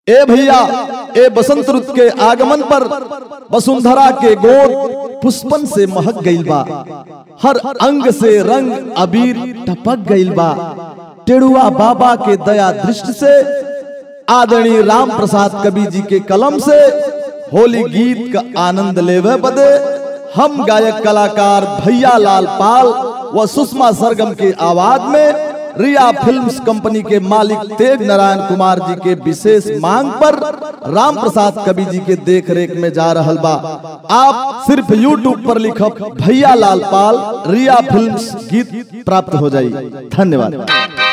ए भैया ए बसंत ऋतु के आगमन पर वसुंधरा के गोद पुष्पन से महक गईल बा हर अंग से रंग अबीर टपक गईल बा टेड़ुआ बाबा के दया दृष्टि से आदरणीय राम प्रसाद कवि जी के कलम से होली गीत का आनंद लेवे बदे हम गायक कलाकार भैया लाल पाल व सुषमा सरगम के आवाज में रिया फिल्म्स कंपनी के मालिक तेज नारायण कुमार जी के विशेष मांग पर राम प्रसाद कवि जी के देख रेख में जा रहल बा आप सिर्फ यूट्यूब पर लिखब भैया लाल पाल रिया फिल्म्स गीत प्राप्त हो जाई धन्यवाद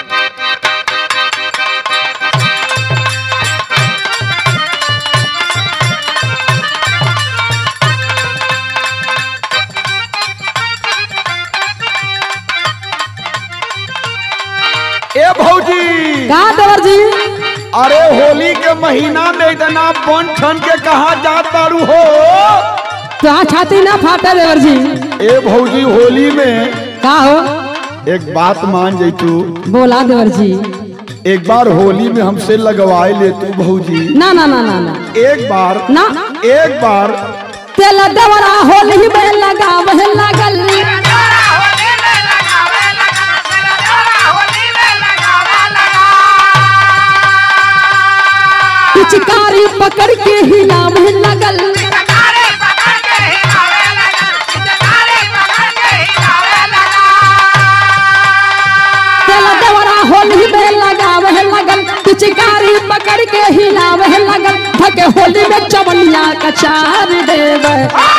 ए भौजी का देवर जी अरे होली के महीना में इतना बन ठन के कहा जात तारू हो तो छाती ना फाटे देवर जी ए भौजी होली में का हो एक बात मान जैतू बोला देवर जी एक बार होली में हमसे लगवाए ले तू भौजी ना ना ना ना ना एक बार ना एक बार तेल देवरा होली में लगावे लागल पिचकारी पकड़ के हिलावे लगल तेल देवरा होली में लगावे लगल पिचकारी पकड़ के हिलावे लगल धके होली में चवनिया का चार देवे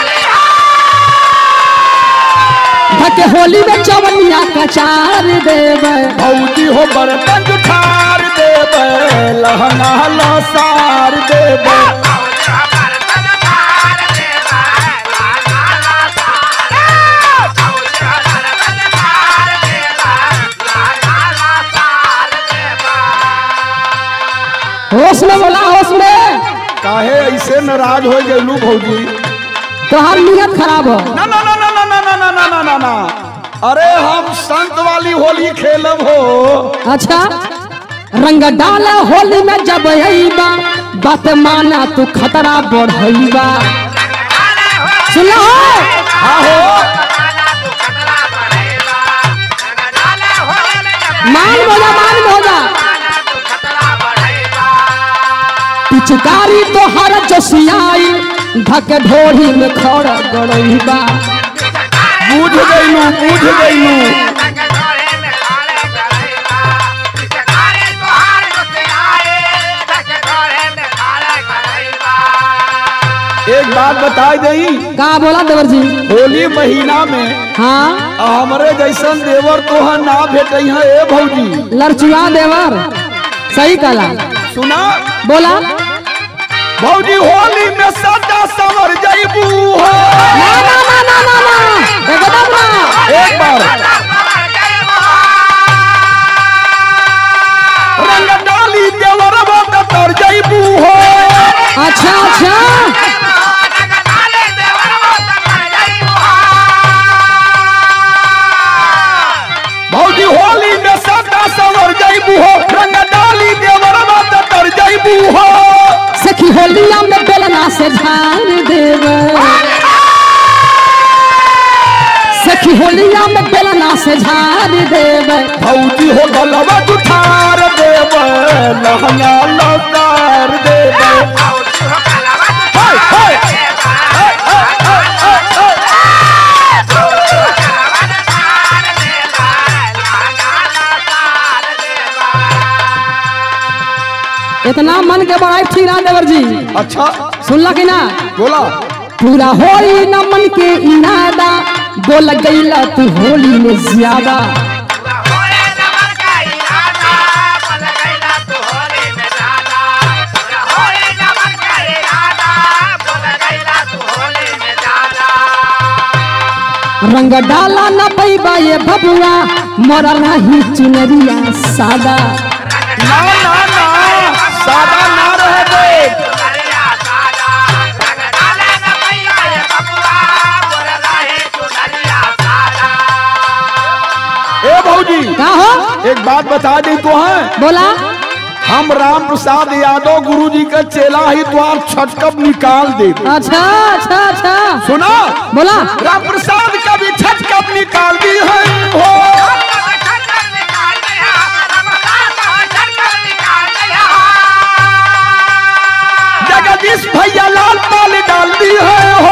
धके होली में चवनिया का चार देवे भौजी हो बर्तन ठार देबे लहंगा लसार देबे होश में बोला होश में काहे ऐसे नाराज हो गेलू भौजी तोहार नियत खराब हो ना ना ना ना ना ना ना ना ना ना ना ना अरे हम संत वाली होली खेलब हो अच्छा रंग डाला होली में जब अइबा बात माना तू खतरा बढ़इबा सुन हो आहो मान बोला मान बोला पिचकारी तो हर जसियाई धक ढोरी में खड़ गड़इबा बुझ गईलू बुझ गईलू एक बात बता दई का बोला देवर जी होली महीना में हाँ हमरे जैसन देवर तोहा ना भेटे हैं ए भौजी लड़चुआ देवर सही कला सुना बोला भौजी होली में सदा संवर जईबू हो ना ना ना ना ना ना एकदम ना एक बार रंग डाली देवर बात तर जईबू हो अच्छा अच्छा भौजी होली में सदा संवर जईबू हो रंग डाली देवर बात तर जईबू हो सखी होलिया में बेलना से झाड़ देव सखी होलिया में बेलना से झाड़ देव भौजी हो गलवा जुठार देव लहंगा लसार देव हाय हाय इतना मन के बड़ाई ठीक ना देवर जी अच्छा सुनला कि ना बोला पूरा होली न मन के इनादा बोल गईला तू होली में ज्यादा रंग डाला न पैबा ये बबुआ मोरा नहीं चुनरिया सादा ना ना ना सादा ना रह दे ए भौजी का हो एक बात बता दी तो है बोला हम राम प्रसाद यादव गुरु जी का चेला ही द्वार छटकब निकाल दे अच्छा अच्छा अच्छा सुना बोला राम प्रसाद का भी छटकब निकाल दी है हो जगदीश भैया लाल पाल डाल दी है हो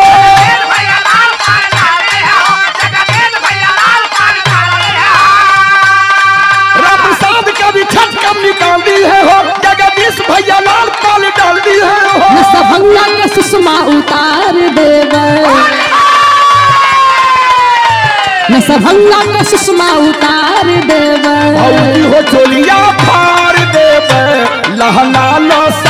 राम प्रसाद का भी छटकब निकाल दी है हो जगदीश भैया लाल पाल डाल दी है हो न सभंगा के सुषमा उतार देव न सभंगा के सुषमा उतार देव भौजी हो चोलिया फाड़ देवे लहंगा न